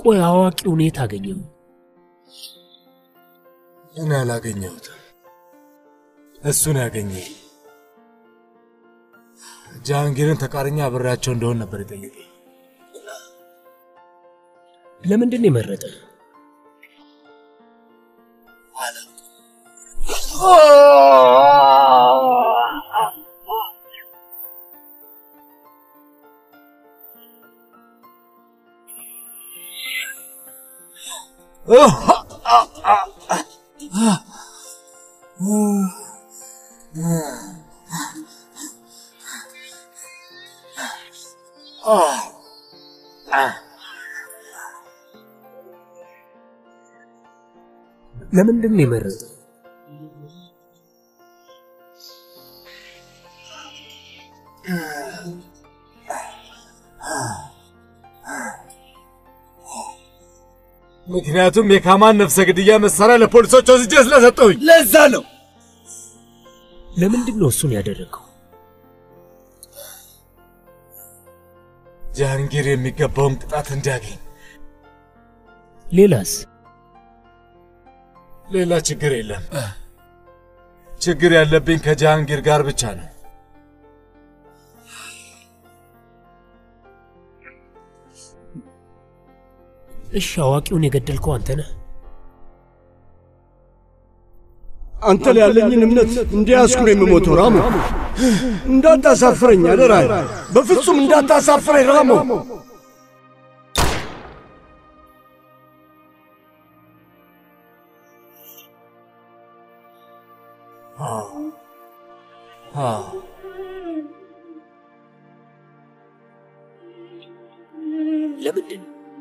ቆይ አዋቂውን የት አገኘው? እኔ አላገኘሁትም፣ እሱን ያገኘኝ። ጃሃንጊርን ተቃርኛ አብሬያቸው እንደሆን ነበር የጠየቀኝ። ለምንድን ነው የመረጠ? ለምንድን ነው የመረጠ? ምክንያቱም የካማን ነፍሰ ግድያ መሳሪያ ለፖሊሶች ወስጄ ስለሰጠሁኝ ለዛ ነው። ለምንድን ነው እሱን ያደረገው? ጃሃንጊር የሚገባውን ቅጣት እንዲያገኝ። ሌላስ? ሌላ ችግር የለም። ችግር ያለብኝ ከጃሃንጊር ጋር ብቻ ነው። እሺ፣ አዋቂውን የገደልከው አንተ ነህ? አንተ ላይ ያለኝን እምነት እንዲያስኩ ነው የምሞተው። ራሞ እንዳታሳፍረኝ አደራ፣ በፍጹም እንዳታሳፍረኝ ራሞ። ለምንድን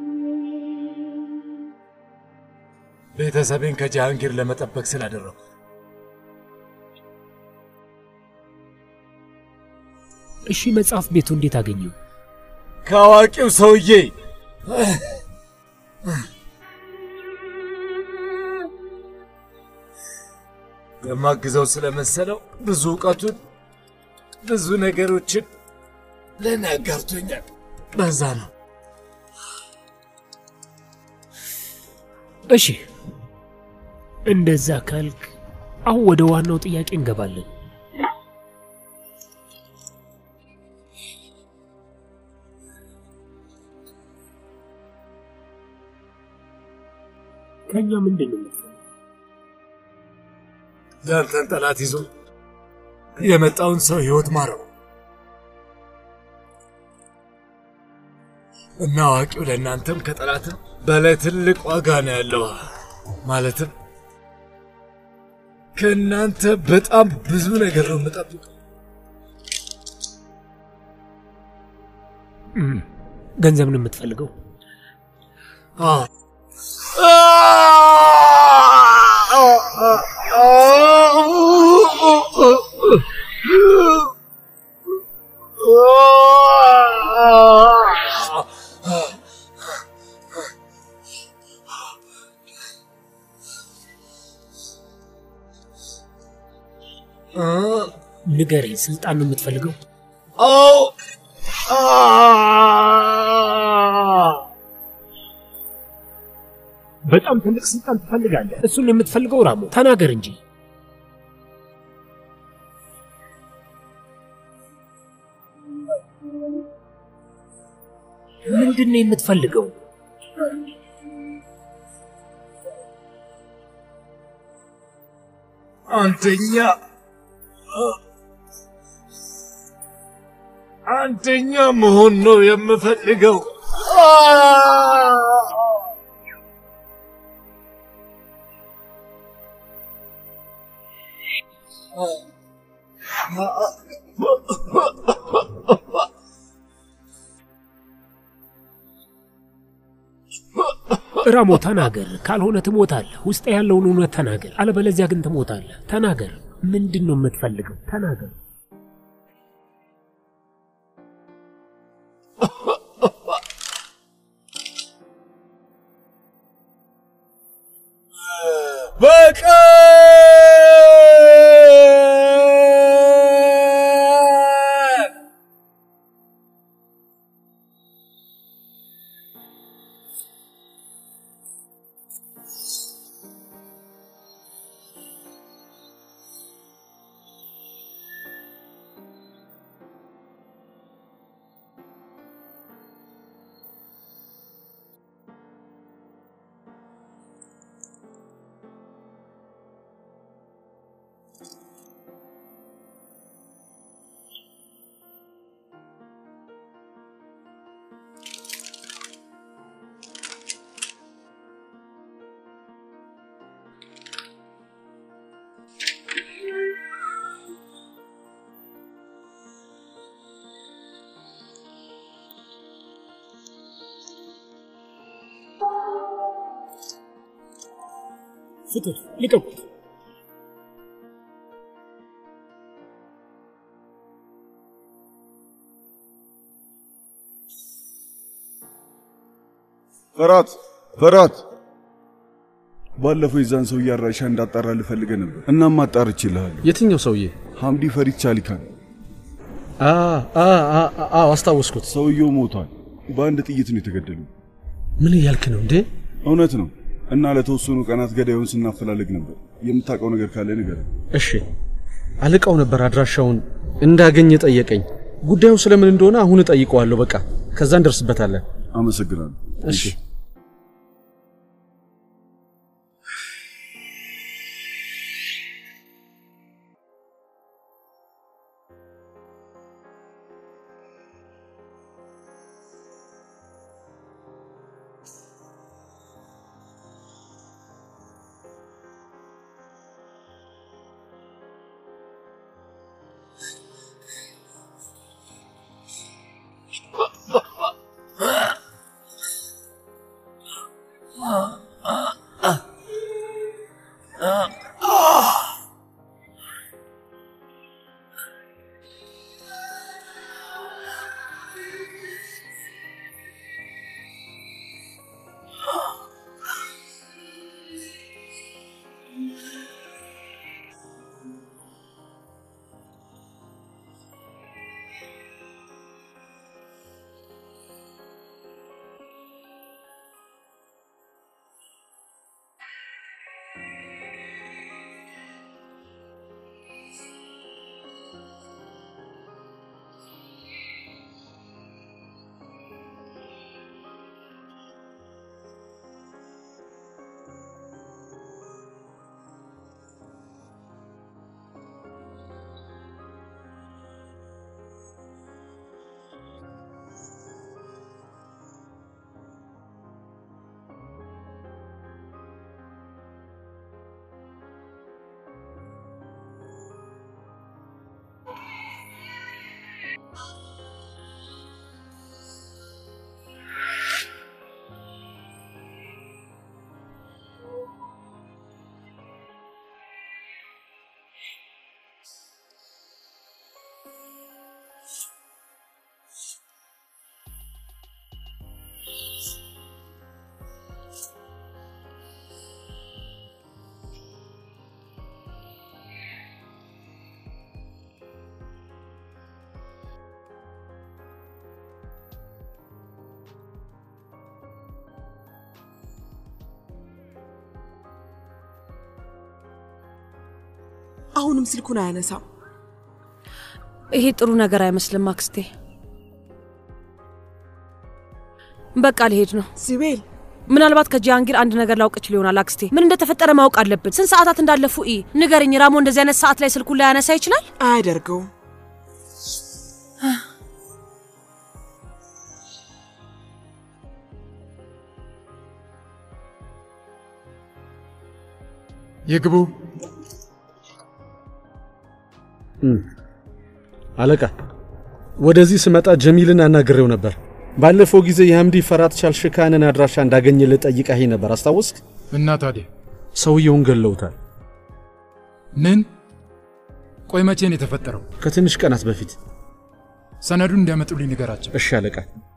ቤተሰቤን ከጃሃንጊር ለመጠበቅ ስላደረጉ እሺ፣ መጽሐፍ ቤቱ እንዴት አገኘው? ከአዋቂው ሰውዬ የማግዘው ስለመሰለው ብዙ እውቀቱን ብዙ ነገሮችን ለእኔ አጋርቶኛል። በዛ ነው። እሺ፣ እንደዛ ካልክ አሁን ወደ ዋናው ጥያቄ እንገባለን። ከኛ ምንድን ነው የምትፈልገው? ያንተን ጠላት ይዞ የመጣውን ሰው ህይወት ማረው እና አዋቂው ለእናንተም ከጠላትም በላይ ትልቅ ዋጋ ነው ያለው። ማለትም ከእናንተ በጣም ብዙ ነገር ነው የምጠብቀው። እም፣ ገንዘብ ነው የምትፈልገው? አዎ። ንገረኝ፣ ስልጣን ነው የምትፈልገው? አዎ። በጣም ትልቅ ስልጣን ትፈልጋለህ? እሱን ነው የምትፈልገው? ራሞ ተናገር እንጂ። ምንድን ነው የምትፈልገው? አንደኛ አንደኛ መሆን ነው የምፈልገው። ራሞ ተናገር፣ ካልሆነ ትሞታለህ። ውስጥ ያለውን እውነት ተናገር፣ አለበለዚያ ግን ትሞታለህ። ተናገር፣ ምንድን ነው የምትፈልገው? ተናገር። በቃ ፍቱት፣ ልቀቁት። ፈራት ፈራት፣ ባለፈው የዛን ሰው አድራሻ እንዳጣራ ልፈልገ ነበር። እናም አጣርቼ እልሃለሁ። የትኛው ሰውዬ? ሐምዲ ፈሪት ቻሊካን። አ አ አ አ አስታወስኩት። ሰውየው ሞቷል። በአንድ ጥይት ነው የተገደለው። ምን እያልክ ነው እንዴ? እውነት ነው። እና ለተወሰኑ ቀናት ገዳዩን ስናፈላልግ ነበር። የምታውቀው ነገር ካለ ንገረኝ። እሺ፣ አለቃው ነበር አድራሻውን እንዳገኝ ጠየቀኝ። ጉዳዩ ስለምን እንደሆነ አሁን እጠይቀዋለሁ። በቃ ከዛ እንደርስበታለን። አመሰግናለሁ። እሺ አሁንም ስልኩን አያነሳም። ይሄ ጥሩ ነገር አይመስልም አክስቴ። በቃ ሊሄድ ነው። ሲቤል ምናልባት ከጂሃንጊር አንድ ነገር ላውቅ እችል ይሆናል አክስቴ። ምን እንደተፈጠረ ማወቅ አለብን። ስንት ሰዓታት እንዳለፉ ኢ ንገርኝ። ራሞ እንደዚህ አይነት ሰዓት ላይ ስልኩን ላያነሳ ይችላል? አያደርገውም። ይግቡ። አለቃ፣ ወደዚህ ስመጣ ጀሚልን አናግሬው ነበር። ባለፈው ጊዜ የሐምዲ ፈራት ቻልሽካንን አድራሻ እንዳገኘልህ ጠይቀኸኝ ነበር። አስታወስክ? እና ታዲያ ሰውየውን ገለውታል። ምን? ቆይ መቼ ነው የተፈጠረው? ከትንሽ ቀናት በፊት። ሰነዱን እንዲያመጡልኝ ንገራቸው። እሺ አለቃ።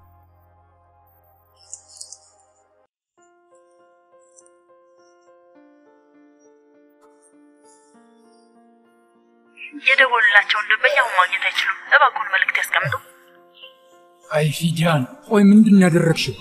የደወሉላቸውን ደንበኛ አሁን ማግኘት አይችሉም። እባክዎን መልእክት ያስቀምጡ። አይ ፊዲያን፣ ቆይ ምንድን ነው ያደረግሽው?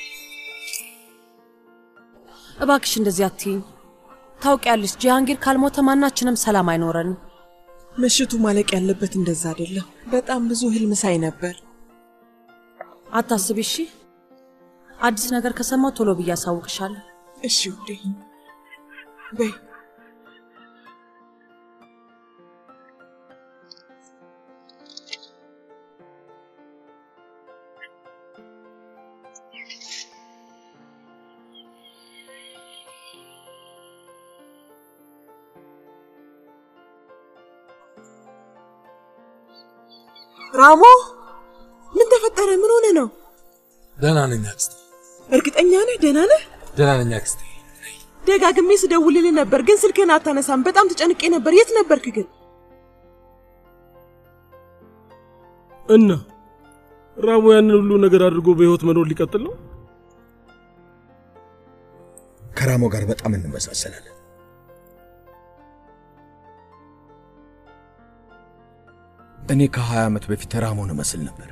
እባክሽ እንደዚህ አትይኝ። ታውቂያለሽ፣ ጂሃንጊር ካልሞተ ማናችንም ሰላም አይኖረንም። ምሽቱ ማለቅ ያለበት እንደዛ አይደለም። በጣም ብዙ ህልም ሳይ ነበር። አታስቢ እሺ። አዲስ ነገር ከሰማው ቶሎ ብዬ አሳውቅሻለሁ። እሺ ውዴ በይ ራሞ ምን ተፈጠረ? ምን ሆነ ነው? ደህና ነኝ አክስቴ። እርግጠኛ ነህ? ደህና ነህ? ደህና ነኝ አክስቴ። ደጋግሜ ስደውልልህ ነበር፣ ግን ስልክህን አታነሳም። በጣም ተጨንቄ ነበር። የት ነበርክ ግን? እና ራሙ ያንን ሁሉ ነገር አድርጎ በህይወት መኖር ሊቀጥል ነው? ከራሞ ጋር በጣም እንመሳሰላለን። እኔ ከ20 ዓመት በፊት ራሞን እመስል ነበር።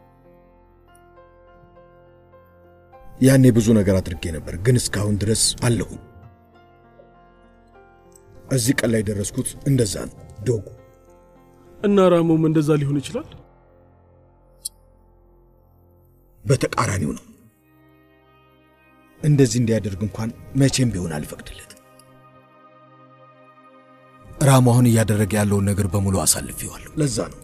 ያኔ ብዙ ነገር አድርጌ ነበር፣ ግን እስካሁን ድረስ አለሁኝ። እዚህ ቀን ላይ ደረስኩት እንደዛ ነው ዶጉ። እና ራሞም እንደዛ ሊሆን ይችላል። በተቃራኒው ነው። እንደዚህ እንዲያደርግ እንኳን መቼም ቢሆን አልፈቅድለትም። ራሙ አሁን እያደረገ ያለውን ነገር በሙሉ አሳልፌዋለሁ። ለዛ ነው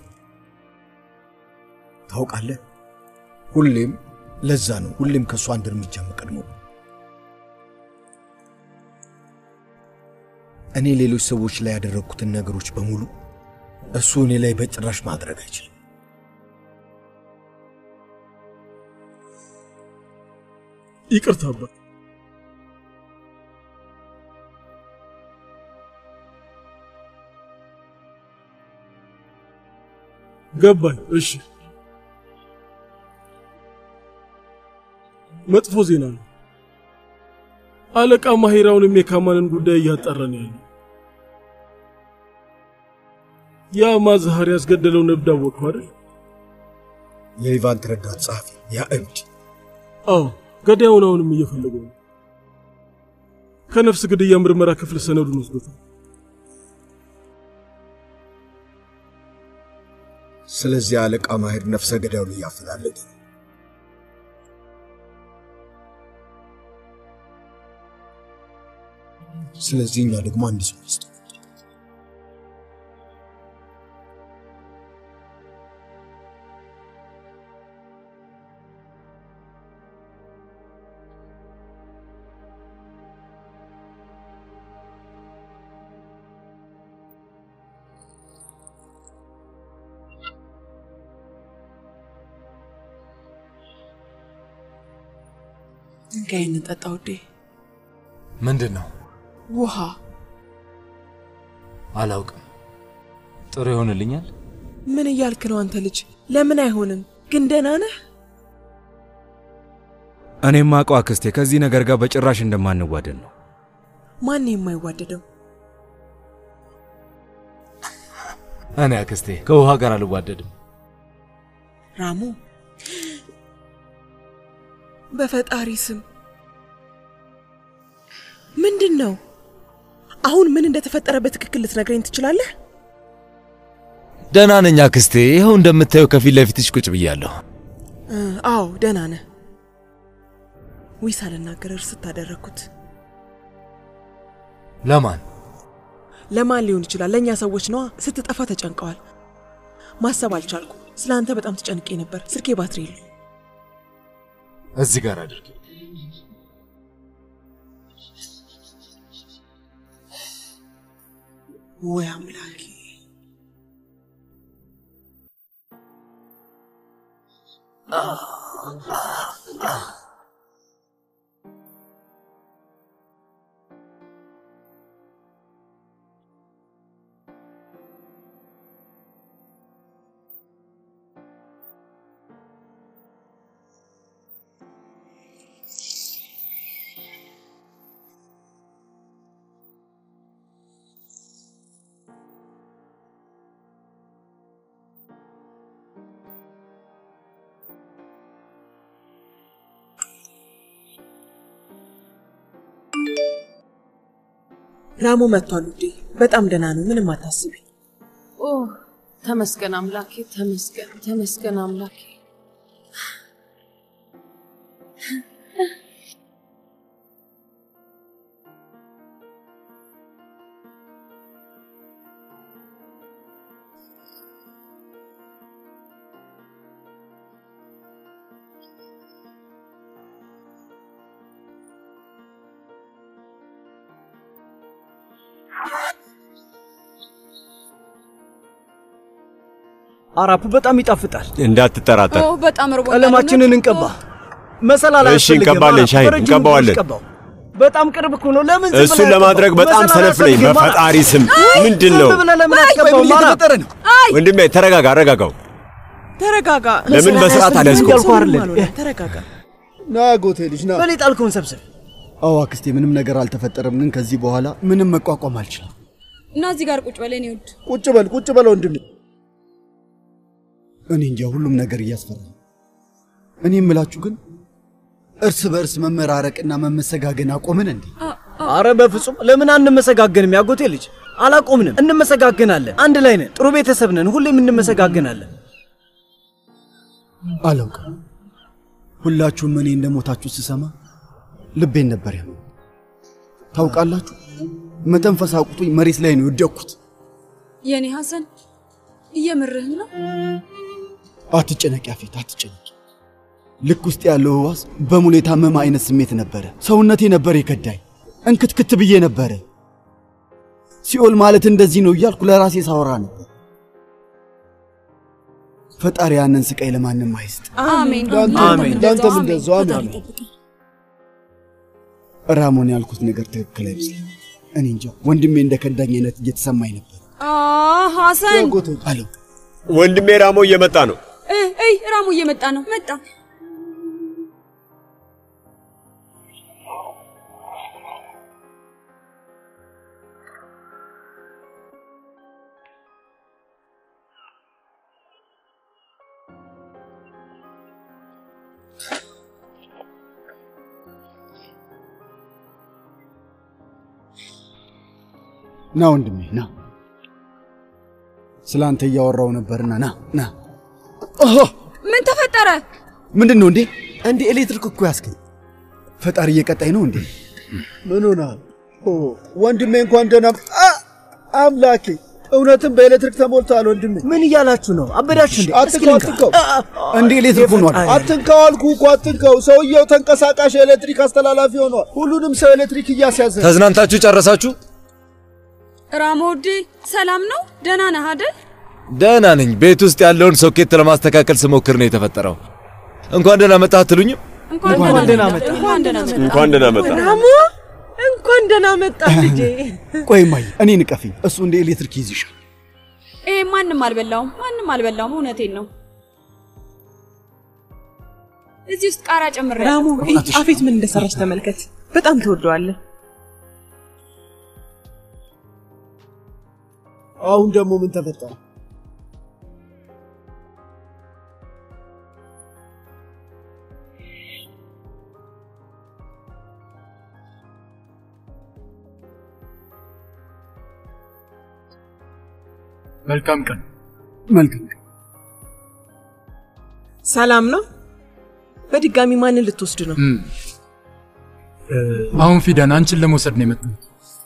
ታውቃለህ፣ ሁሌም ለዛ ነው ሁሌም ከእሱ አንድ እርምጃ የምቀድመው። እኔ ሌሎች ሰዎች ላይ ያደረግኩትን ነገሮች በሙሉ እሱ እኔ ላይ በጭራሽ ማድረግ አይችልም። ይቅርታ አባት። ገባኝ። እሺ፣ መጥፎ ዜና ነው። አለቃ ማሂራውንም የካማንን ጉዳይ እያጣራ ነው ያለው። ያ ማዝሃር ያስገደለውን እብድ አወቅሁ አይደል? የሊቫንት ረዳት ጸሐፊ ያ እብድ አዎ፣ ገዳዩን አሁንም እየፈለገው ነው። ከነፍስ ግድያ ምርመራ ክፍል ሰነዱን ወስዶታል። ስለዚህ አለቃ ማሄር ነፍሰ ገዳዩን እያፈላለገ ነው። ስለዚህ እኛ ደግሞ አንድ ሰው ውስጥ ድንጋይን እንጠጣ ውዴ። ምንድን ነው? ውሃ አላውቅም። ጥሩ ይሆንልኛል። ምን እያልክ ነው አንተ ልጅ? ለምን አይሆንም? ግን ደህና ነህ? እኔም አውቀው አክስቴ ከዚህ ነገር ጋር በጭራሽ እንደማንዋደድ ነው። ማን የማይዋደደው? እኔ አክስቴ ከውሃ ጋር አልዋደድም። ራሙ በፈጣሪ ስም ምንድን ነው? አሁን ምን እንደተፈጠረ በትክክል ልትነግረኝ ትችላለህ? ደህና ነኝ አክስቴ። ይኸው እንደምታየው ከፊት ለፊትሽ ቁጭ ብያለሁ። እ፣ አዎ ደህና ነህ። ዊ ሳልናገር እርስ ታደረግኩት። ለማን ለማን ሊሆን ይችላል? ለእኛ ሰዎች ነዋ። ስትጠፋ ተጨንቀዋል። ማሰብ አልቻልኩም። ስለ አንተ በጣም ተጨንቄ ነበር። ስልኬ ባትሪ የለው። እዚህ ጋር አድርጊ። ወይ አምላኬ! ራሙ መጥቷል ውዴ። በጣም ደህና ነው። ምንም አታስቢ። ኦ ተመስገን አምላኬ፣ ተመስገን ተመስገን አምላኬ። አራፑ በጣም ይጣፍጣል። እንዳትጠራጠር። በጣም ርቦኛል። ቀለማችንን እንቀባ። መሰላል እሺ፣ እንቀባለን። ሻይ በረጅሙ እንቀባዋለን። እንቀባው። በጣም ቅርብ እኮ ነው። ለምን ዝም እሱን ብለህ ለማድረግ አትገባም? በጣም መሰላል ሰነፍ ነኝ። አልፈልግም። በፈጣሪ ስም ምንድን ነው? ዝም ብለህ ለምን አትገባም? ማራ ወንድሜ ተረጋጋ፣ አረጋጋው። ተረጋጋ። ለምን በስርዓት አልያዝከውም? እያልኩህ አይደለ? ተረጋጋ። ና ጎቴ ልጅ ና። በል የጣልከውን ሰብስብ። አዎ አክስቴ፣ ምንም ነገር አልተፈጠረም፣ ግን ከዚህ በኋላ ምንም መቋቋም አልችልም። እና እዚህ ጋር ቁጭ በል የኔ ውድ። ቁጭ በል ቁጭ በል ወንድሜ። እኔ እንጃ ሁሉም ነገር እያስፈራ ነው። እኔ የምላችሁ ግን እርስ በእርስ መመራረቅና መመሰጋገን አቆምን እንዴ? አረ በፍጹም ለምን አንመሰጋገንም? ያጎቴ ልጅ አላቆምንም፣ እንመሰጋገናለን። አንድ ላይ ነን፣ ጥሩ ቤተሰብ ነን፣ ሁሌም እንመሰጋገናለን። አላውቅም። ሁላችሁም እኔ እንደሞታችሁ ስሰማ ልቤን ነበር ያመው። ታውቃላችሁ፣ መተንፈስ አቁቶኝ መሬት ላይ ነው የወደቅኩት። የኔ ሐሰን እየምርህን ነው? አትጨነቂ አፌት፣ አትጨነቂ። ልክ ውስጥ ያለው ህዋስ በሙሉ የታመመ አይነት ስሜት ነበረ። ሰውነቴ ነበር የከዳኝ። እንክትክት ብዬ ነበረ። ሲኦል ማለት እንደዚህ ነው እያልኩ ለራሴ ሳወራ ነበር። ፈጣሪ ያንን ስቃይ ለማንም አይስጥ። አሜን አሜን። ለአንተም እንደዛው አሜን። ራሞን ያልኩት ነገር ትክክል አይመስልም። እኔ እንጃ ወንድሜ እንደ ከዳኝ አይነት እየተሰማኝ ነበር። አ ሐሰን አለው ወንድሜ ራሞ እየመጣ ነው። እ እይ ራሙ እየመጣ ነው። መጣ። ና ወንድሜ ና። ስለ አንተ እያወራው ነበርና ና ና። ኦሆ ምን ተፈጠረ? ምንድን ነው እንዴ? እንዴ ኤሌክትሪክ እኮ ያስገኝ። ፈጣሪ እየቀጣኝ ነው እንዴ? ምን ሆናል? ወንድሜ እንኳን ደህና አ! አምላኬ እውነትም በኤሌክትሪክ ተሞልተዋል ወንድሜ። ምን እያላችሁ ነው? አበዳችሁ እንዴ? እስኪ አትንካው ልንካ። አትንካው። እንዴ ኤሌክትሪክ ሆኗል። አትንካው አልኩ እኮ አትንካው። ሰውየው ተንቀሳቃሽ የኤሌክትሪክ አስተላላፊ ሆኗል። ሁሉንም ሰው ኤሌክትሪክ እያስያዘ ነው። ተዝናንታችሁ ጨረሳችሁ? ራሞ ውዴ ሰላም ነው? ደህና ነህ አይደል? ደህና ነኝ። ቤት ውስጥ ያለውን ሶኬት ለማስተካከል ስሞክር ነው የተፈጠረው። እንኳን ደህና መጣህ አትሉኝም? እንኳን ደህና መጣ። እንኳን ደህና መጣ። እንኳን ደህና መጣ። ራሞ እንኳን ደህና መጣ ልጄ። ቆይ እማዬ፣ እኔ ንቀፊኝ። እሱ እንደ ኤሌክትሪክ ይይዝሻል። ይሄ ማንም አልበላውም፣ ማንም አልበላውም። እውነቴን ነው። እዚህ ውስጥ ቃሪያ ጨምሬ ራሞ አፌት ምን እንደሰራች ተመልከት። በጣም ትወደዋለህ። አሁን ደግሞ ምን ተፈጠረ? መልካም ቀን። መልካም ሰላም ነው? በድጋሚ ማንን ልትወስድ ነው? እም፣ እ፣ አሁን ፊዳን አንቺን ለመውሰድ ነው የመጣሁት።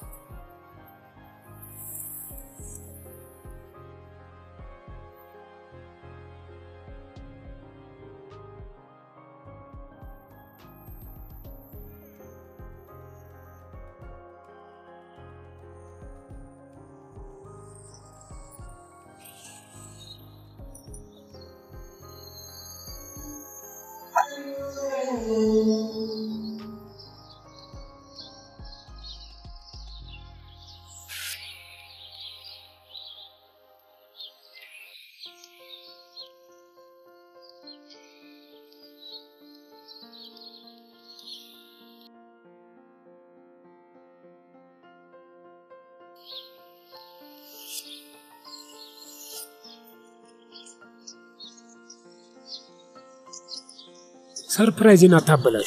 ሰርፕራይዝን አታበላሹ።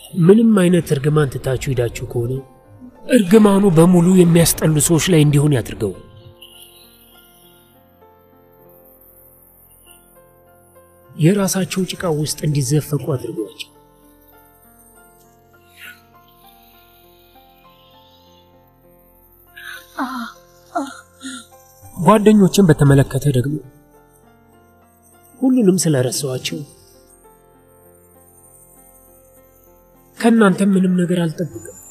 ምንም አይነት እርግማን ትታችሁ ሄዳችሁ ከሆነ እርግማኑ በሙሉ የሚያስጠሉ ሰዎች ላይ እንዲሆን ያድርገው። የራሳቸው ጭቃ ውስጥ እንዲዘፈቁ አድርጓቸው። ጓደኞችን በተመለከተ ደግሞ ሁሉንም ስለረሳኋቸው ከእናንተም ምንም ነገር አልጠብቅም።